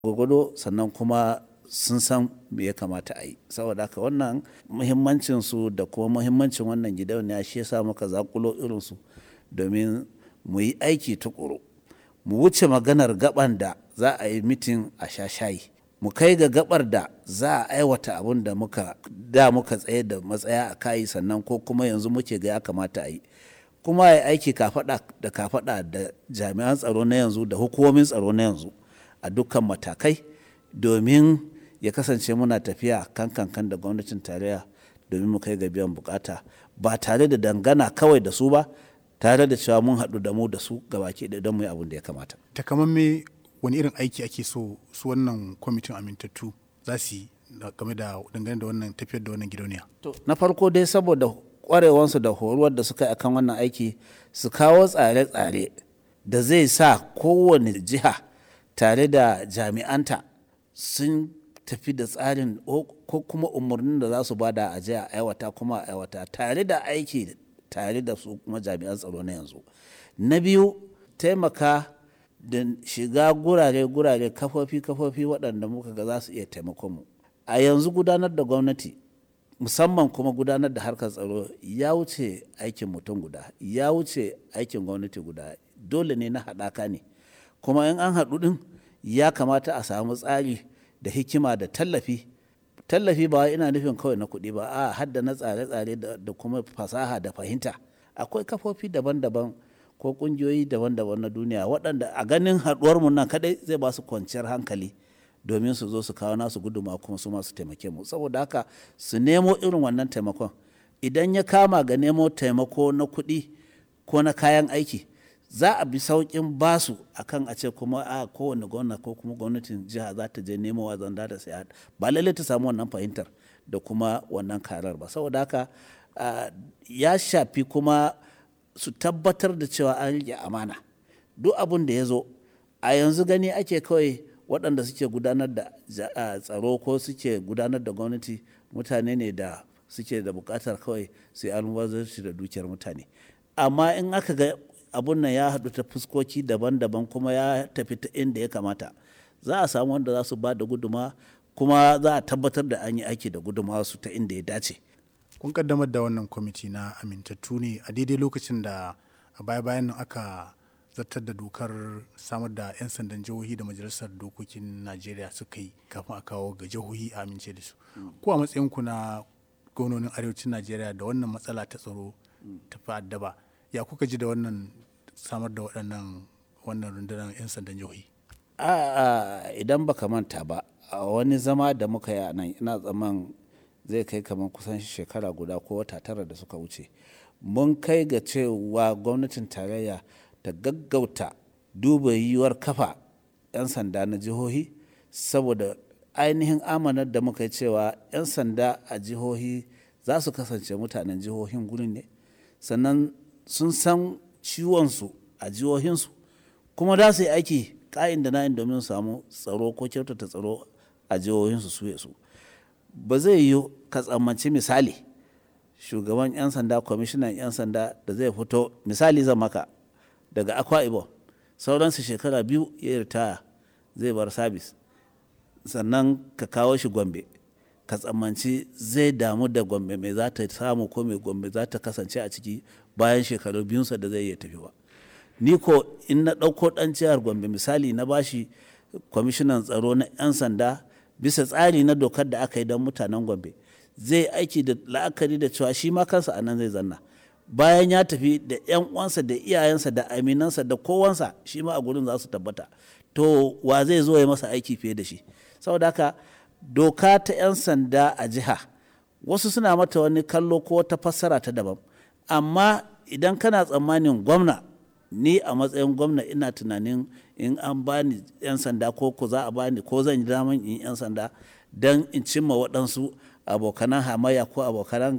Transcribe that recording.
gwagwado sannan kuma sun san me ya kamata a yi saboda haka wannan muhimmancin su da kuma muhimmancin wannan gidauniya shi yasa muka zakulo irinsu domin mu yi aiki tukuru mu wuce maganar gaban da za a yi mitin a sha shayi mu kai ga gabar da za a aiwata abin da muka da muka tsaye da matsaya a kayi sannan ko kuma yanzu muke ga ya kamata a yi kuma ya aiki kafada da kafada da jami'an tsaro na yanzu da hukumomin tsaro na yanzu a dukkan matakai domin ya kasance muna tafiya kan kankan da gwamnatin tarayya domin mu kai ga biyan bukata ba tare da dangana kawai da su ba tare da cewa mun haɗu da mu da su gabaki da don mu yi abin da ya kamata. takamamme wani irin aiki ake so su wannan kwamitin amintattu za su yi game da dangane da wannan tafiyar da wannan gidauniya. To, na farko dai saboda kwarewansu da horuwar da suka yi akan wannan aiki su kawo tsare-tsare da zai sa kowane jiha tare da jami'anta sun tafi da tsarin ko kuma umarnin da za su bada a jiya aiwata kuma aiwata tare da aiki tare da su kuma jami'an tsaro na yanzu na biyu taimaka da shiga gurare-gurare kafofi-kafofi waɗanda muka ga za su iya taimakon mu a yanzu gudanar da gwamnati musamman kuma gudanar da harkar tsaro ya wuce aikin mutum guda ya wuce aikin gwamnati guda dole ne na haɗaka ne kuma in an haɗu ɗin ya kamata a samu tsari da hikima da tallafi tallafi ba ina nufin kawai na kuɗi ba a hadda na tsare-tsare da kuma fasaha da fahimta akwai kafofi daban-daban ko ƙungiyoyi daban-daban na duniya waɗanda a ganin haɗuwarmu nan kaɗai zai ba su kwanciyar hankali domin su zo su kawo nasu guduma kuma su masu taimake mu saboda haka su nemo irin wannan taimakon idan ya kama ga nemo taimako na kuɗi ko na kayan aiki za a bi sauƙin basu akan a ce kuma a kowane gwamna ko kuma gwamnatin jiha za ta je nemo wa zanda da sai ba lallai ta samu wannan fahimtar da kuma wannan karar ba saboda haka ya shafi kuma su tabbatar da cewa an rike amana duk abin da ya zo a yanzu gani ake kawai waɗanda suke gudanar da tsaro ko suke gudanar da gwamnati mutane ne da suke da buƙatar kawai su yi almubazarci da dukiyar mutane amma in aka ga abun nan ya haɗu ta fuskoki daban-daban kuma ya tafi ta inda ya kamata za a samu wanda za su ba da guduma kuma za a tabbatar da an yi aiki da guduma su ta inda ya dace kun kaddamar da wannan kwamiti na amintattu ne a daidai lokacin da a baya-bayan nan aka zartar da dokar samar da 'yan sandan jihohi da majalisar dokokin najeriya suka yi kafin a kawo ga jihohi a amince da su ko a matsayinku na gwamnonin arewacin najeriya da wannan matsala ta tsaro ta fa'addaba ya kuka ji da wannan samar da waɗannan wannan rundunar 'yan sandan jihohi a idan baka manta ba a wani zama da muka yi a nan ina tsaman zai kai kamar kusan shekara guda ko wata tara da suka wuce mun kai ga cewa gwamnatin tarayya ta gaggauta duba yiwuwar kafa 'yan sanda na jihohi saboda ainihin amanar da muka yi cewa 'yan sanda a jihohi za su kasance mutanen jihohin gurin ne sannan sun san ciwonsu a jihohinsu kuma za su yi aiki ka'in da na'in domin samu tsaro ko kyautata tsaro a jihohinsu su su ba zai yi ka tsammanci misali shugaban 'yan sanda kwamishinan 'yan sanda da zai fito misali zan maka daga akwa ibom sauransu shekara biyu ya ritaya zai bar sabis sannan ka kawo shi gombe ka tsammanci zai damu da gombe mai za ta samu ko mai gombe za ta kasance a ciki bayan shekaru biyunsa da zai iya tafi ba ni ko in na ɗauko ɗan jihar gombe misali na bashi kwamishinan tsaro na 'yan sanda bisa tsari na dokar da aka yi don mutanen gombe zai aiki da la'akari da cewa shi ma kansa a nan zai zanna bayan ya tafi da 'yan uwansa da iyayensa da aminansa da kowansa shi ma a gurin za su tabbata to wa zai zo ya masa aiki fiye da shi saboda haka doka ta 'yan sanda a jiha wasu suna mata wani kallo ko ta fassara ta daban amma idan kana tsammanin gwamna ni a matsayin gwamna ina tunanin in an bani 'yan sanda ko ko za a bani ko zan yi daman in 'yan sanda don in cimma waɗansu abokanan hamayya ko abokanan